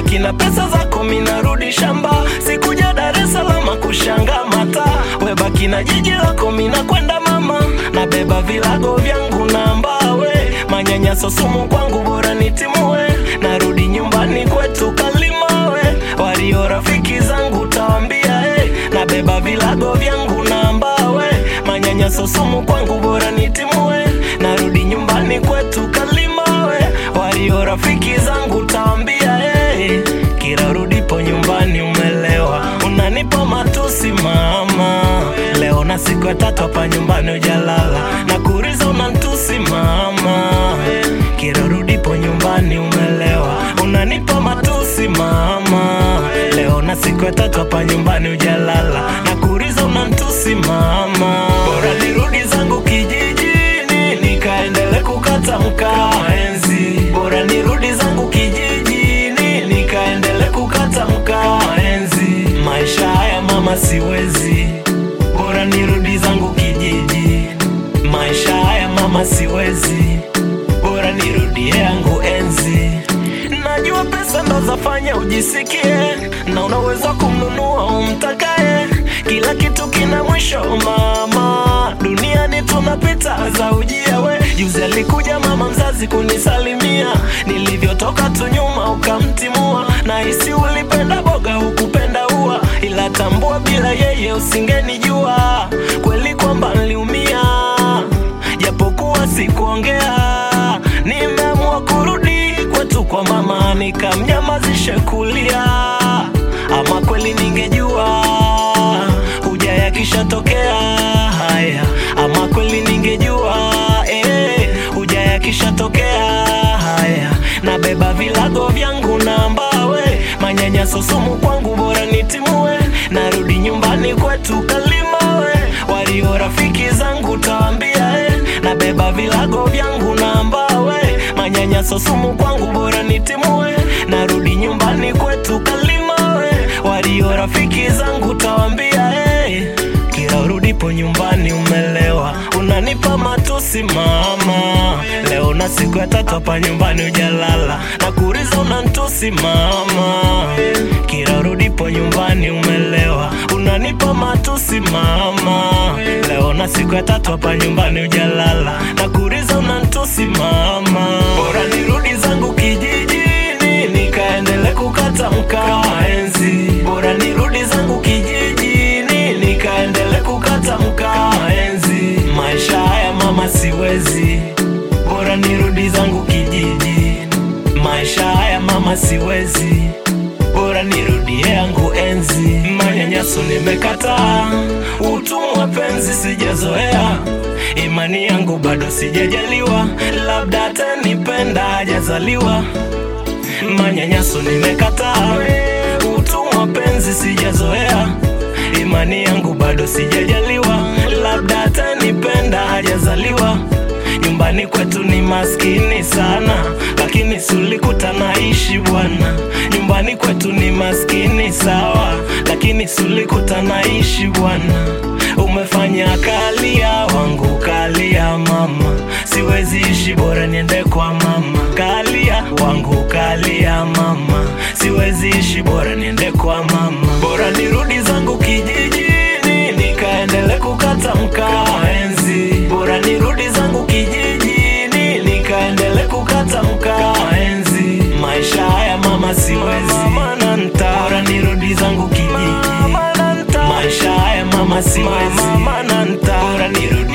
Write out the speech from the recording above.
baki na pesa zako, minarudi shamba, sikuja Dar es Salaam kushanga mata, we baki na jiji lako, mina kwenda mama, nabeba vilago vyangu na mbawe, manyanyaso sumu kwangu, bora nitimue, narudi nyumbani kwetu Kalimawe, walio rafiki zangu tawambia, hey, nabeba vilago vyangu na mbawe, manyanyaso sumu kwangu, bora nitimue, narudi nyumbani kwetu Kalimawe, walio rafiki zangu tawambia, hey, kila rudipo nyumbani umelewa, unanipa matusi mama, leo na siku ya tatu hapa nyumbani ujalala, na kuriza unantusi mama, kila rudipo nyumbani umelewa, unanipa matusi mama, leo na siku ya tatu hapa nyumbani ujalala, na kuriza unantusi mama, bora nirudi zangu kijijini nikaendele kukata mkaa enzi, bora nirudi zangu kijijini nikaendele kukata mkaa enzi, maisha haya mama siwezi, bora nirudi zangu kijiji, maisha haya mama siwezi, bora nirudie yangu enzi. Najua pesa ndo zafanya ujisikie na unaweza kumnunua umtakaye, kila kitu kina mwisho mama, duniani tunapita za ujia we. Juzi alikuja mama mzazi kunisalimia, nilivyotoka tu nyuma ukamtimua, na hisi ulipenda boga hukupenda ua, ila tambua bila yeye usingenijua kweli kwamba niliumia, japokuwa sikuongea, nimeamua kurudi kwetu kwa mama, nikamnyamazishe kulia, ama kweli ningejua huja yakishatokea haya, ama kweli ningejua eh, huja yakishatokea haya, nabeba vilago vyangu na mbawe, manyanyaso sumu kwangu, bora nitimue, narudi nyumbani kwetu Kalimawe, walio rafiki zangu tawambia eh, nabeba vilago vyangu na mbawe, manyanyaso sumu kwangu, bora nitimue, narudi nyumbani kwetu Kalimawe, walio rafiki zangu tawambia eh, kila urudipo nyumbani umelewa, unanipa matusi mama, leo na siku ya tatu hapa nyumbani ujalala, na kuriza unantusi mama, kila urudipo nyumbani umelewa, unanipa matusi mama, leo na siku ya tatu hapa nyumbani ujalala, na kuriza unantusi mama, bora nirudi zangu kijijini nikaendele kukata mkaa enzi, bora nirudi zangu kijijini nikaendele kukata mkaa enzi, maisha haya mama siwezi, bora nirudi zangu kijiji, maisha haya mama siwezi, bora nirudie yangu enzi, manyanyaso nimekataa, utumwa penzi sijazoea, imani yangu bado sijajaliwa, labda atanipenda hajazaliwa manyanyaso nimekataa, utumwa penzi sijazoea, imani yangu bado sijajaliwa, labda atanipenda hajazaliwa. Nyumbani kwetu ni maskini sana, lakini sulikuta naishi bwana. Nyumbani kwetu ni maskini sawa, lakini sulikuta naishi bwana. Umefanya kalia wangu kalia mama, siwezi ishi bora niende kwa mama. Kalia wangu kalia mama, siwezi ishi bora niende kwa mama. Bora nirudi zangu kijijini nikaendele kukata mkaa enzi. Bora nirudi zangu kijijini nikaendele kukata mkaa enzi. Maisha haya mama siwezi, bora nirudi zangu kijiji. Maisha haya mama siwezi, bora nirudi